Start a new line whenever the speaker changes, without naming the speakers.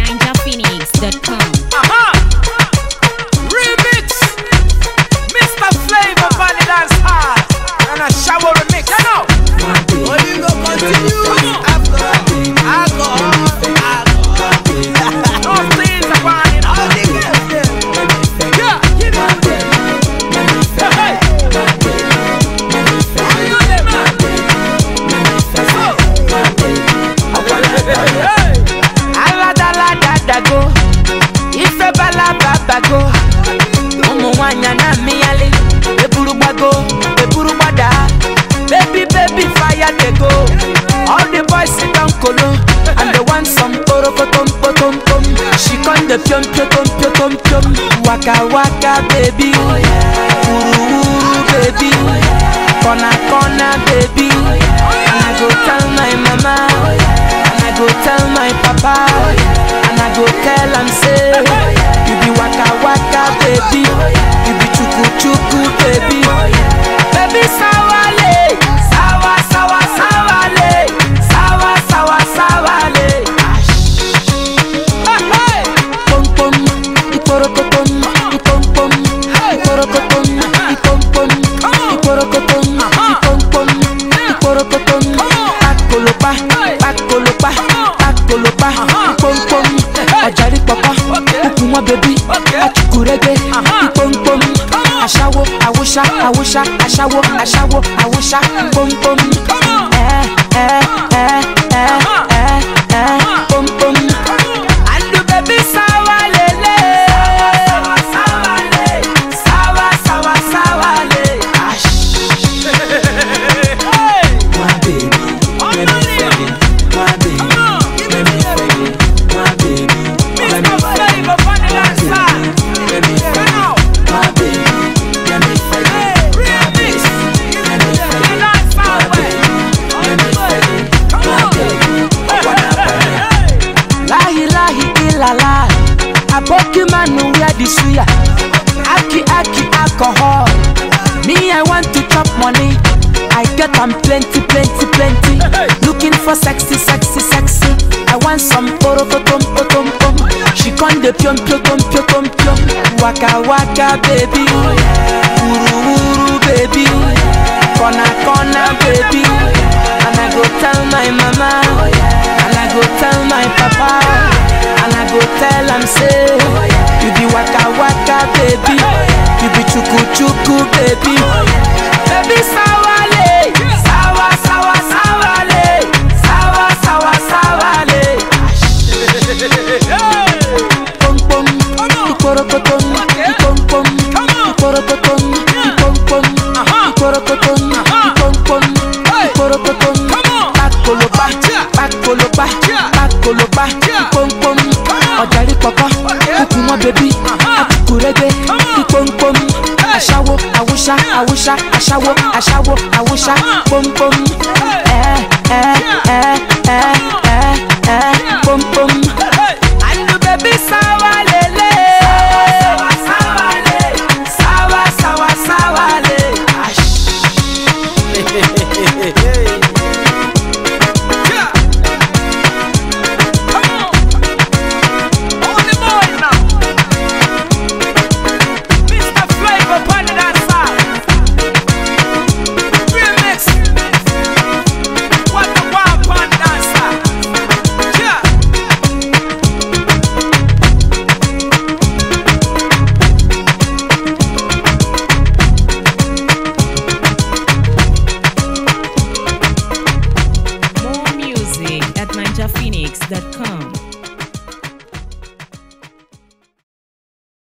NinjaPhoenix.com.
Aha! Remix! Mr. Flavor Valley Dance Hall and a shower remix. You know?
Oh, you go continue after alcohol, alcohol.
Those things are burning
All
up.
the girls them.
Yeah! Give it to them. Hey! How you doing, man? Hey!
aladaladago ife balababago ụmụ nwanyị na-amịghalị eburu gbago eburu gbada baby baby fire dey go all the boys sit down kolo and they want some porokotom potom pom she come dey piom piotom piotom piom waka waka baby wuru wuru baby corner corner baby and i go tell my mama and i go tell my papa and i go tell am say you be waka waka baby you be chuku chuku baby baby sawale sawa sawa sawale sawa sawa sawale. Hey, hey. Pom pom, iporokotom, ipom pom, iporokotom, ipom pom, iporokotom, ipom pom, iporokotom. Pakolopa, pakolopa, pakolopa, ipom pom. Ọ̀jàrí pọ̀pọ̀, kúkú wọn bẹ̀bí, achukurege, ipom pom. Aṣáwo, àwòṣá, àwòṣá, aṣáwo, aṣáwo, àwòṣá, pom pom. Ẹ ẹ ẹ ẹ ẹ ẹ pom pom. Andu baby sawa lele Sawa sawa le Sawa sawa sawa le
Hey!
My baby, let me feel it. My baby, let me feel it. My baby, let me
Mr.
feel it.
Flavor Valley Dance Hall.
Let me
You
feel
know?
it. My baby, let me feel
Hey,
it. My
remix!
baby, let me feel
You
it.
dance
My
my way.
baby, let me feel it. My baby, I wanna feel it.
Lahi lahi ilala Aboki manu wear the suya Aki aki alcohol Me I want to chop money I get am plenty plenty plenty Looking for sexy sexy sexy I want some porokotom potom pom She con de piom piom piom piom piom Waka waka baby Uru uru baby Kona kona baby And I go tell my mama And I go tell my papa And I go tell am say You be waka waka baby You be chuku chuku baby Baby sawale Sawa sawa sawale Sawa sawa sawale Pom pom Iporokotom Ipom pom Iporokotom Ipom pom Iporokotom Ipom pom Iporokotom Pakolopa Pakolopa Pakolopa Ipom pom Ọ̀jàrí pọ̀pọ̀ Kúkú wọn bẹ̀bí Akukurege Ipom pom Aṣáwo Awúṣá Awúṣá Aṣáwo Aṣáwo Awúṣá Pom pom Ẹ ẹ ẹ ẹ ẹ ẹ Pom pom. Andu baby sawa lele Sawa sawa le Sawa sawa sawa le
Yeah. Come on. All the boys now. Mr. Flavor Valley Dance Hall. Remix. What the wild pan dancer. Yeah.
More music at NinjaPhoenix.com.